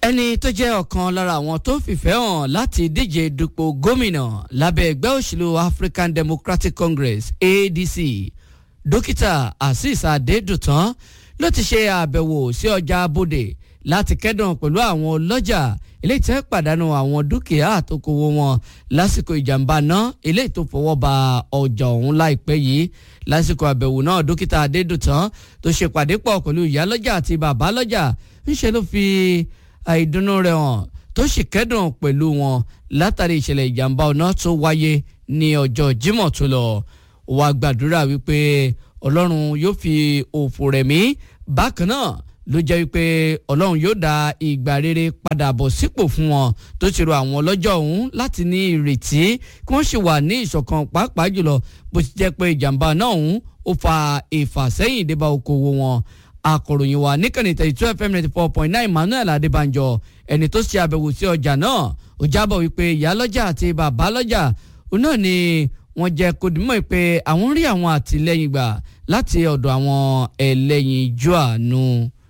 ẹni tó jẹ́ ọ̀kan lára àwọn tó fìfẹ́ hàn láti díje dupò gómìnà lábẹ́ ẹgbẹ́ òṣèlú African Democratic Congress ADC dókítà Azeez Adédùtàn ló ti ṣe àbẹ̀wò sí ọjà abodè láti kẹ́dùn pẹ̀lú àwọn ọlọ́jà eléyìí tẹ́ pàdánù àwọn dúkìá àtòkòwò wọn lásìkò ìjàmbá náà eléyìí tó fọwọ́ ba ọjà ọ̀hún láìpẹ́ yìí lásìkò àbẹ̀wò náà dókítà Adédùtàn tó ṣe pàdé pọ̀ pẹ̀lú ìyálọ́jà àti bàbálọ́jà ńṣe ló fi àìdùnnú rẹ̀ hàn tó sì kẹ́dùn pẹ̀lú wọn látàrí ìṣẹ̀lẹ̀ ìjàmbá ọ̀nà tó wáyé ní ọjọ́ Jímọ̀ tó lọ wá gbàdúrà wípé Ọlọ́run yóò fi òfò rẹ̀ mí bákan náà ló jẹ́ wípé Ọlọ́run yóò dá ìgbà rere padà bọ̀ sípò fún wọn tó ti rọ àwọn ọlọ́jọ́ ọ̀hún láti ní ìrètí kí wọ́n sì wà ní ìṣọ̀kan pàápàá jùlọ bó ti jẹ́ pé ìjàmbá náà ọ̀hún ó fa ìfàsẹ́yìn débà okòwò wọn akọ̀ròyìn wa níkànnì thirty two fm ninety four point nine emmanuel adébánjọ ẹni tó ṣe àbẹ̀wò sí ọjà náà ó jábọ̀ wípé ìyálọ́jà àti bàbálọ́jà náà ni wọ́n jẹ́ kó dìmọ̀ pé àwọn ń rí àwọn àtìlẹ́yìn gbà láti ọ̀dọ̀ àwọn ẹlẹ́yin ijó àánú.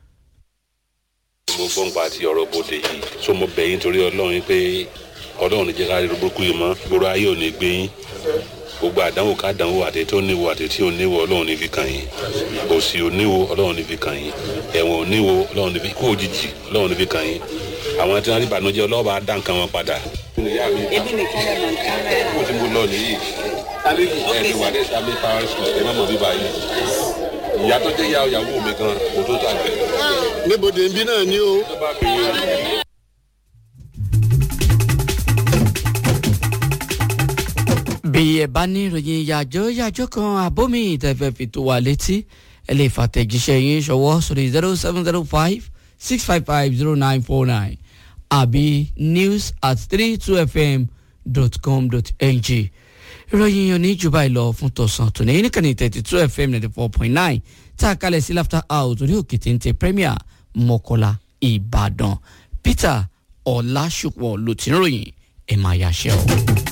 mo gbọ́ nípa ti ọ̀rọ̀ bòde yìí so mo bẹ̀ yín torí ọlọ́run pé ọlọ́run ní jẹ́ ká rí burúkú yìí mọ́ gbòòrò ayé ò ní gbé yín gbogbo àdánwò ká dánwò àti tó níwò àti tí ò níwò ọlọ́run ní fi kàn yín òsì ò níwò ọlọ́run ní fi kàn yín ẹ̀wọ̀n ò níwò ọlọ́run ní fi kú òjijì ọlọ́run ní fi kàn yín àwọn tí wọ́n rí ìbànújẹ́ ọlọ́wọ́ bá dá nǹkan wọn padà. ebi nìkan lè mọ̀ nǹkan rẹ̀. mo ti mú lọ nìyí ẹni wà ní sábẹ́ power school ẹ má mọ̀ bíbá yìí ìyá tó jẹ́ ìyá ìyàwó mi gan kò tó tàgbẹ́. níbodè nbí náà ni o. tó bá fi bí ẹ bá ní ìròyìn yàjọ yàjọ kan àbómi ìtẹ̀fẹ́ fi tó wà létí ẹ lè fàtẹ̀jíṣẹ́ yín ṣọwọ́ sórí zero seven zero five six five five zero nine four nine àbí news at three two fm dot com dot ng ìròyìn òní jù báyìí lọ fún tọ̀sán tòní níkànnì thirty two fm ninety four point nine tá a kalẹ̀ sí laughter house orí òkè téńté premier mọ́kọ́lá ìbàdàn peter ọ̀làṣùpọ̀ ló ti ń ròyìn ẹ̀ máa yàṣẹ́ o.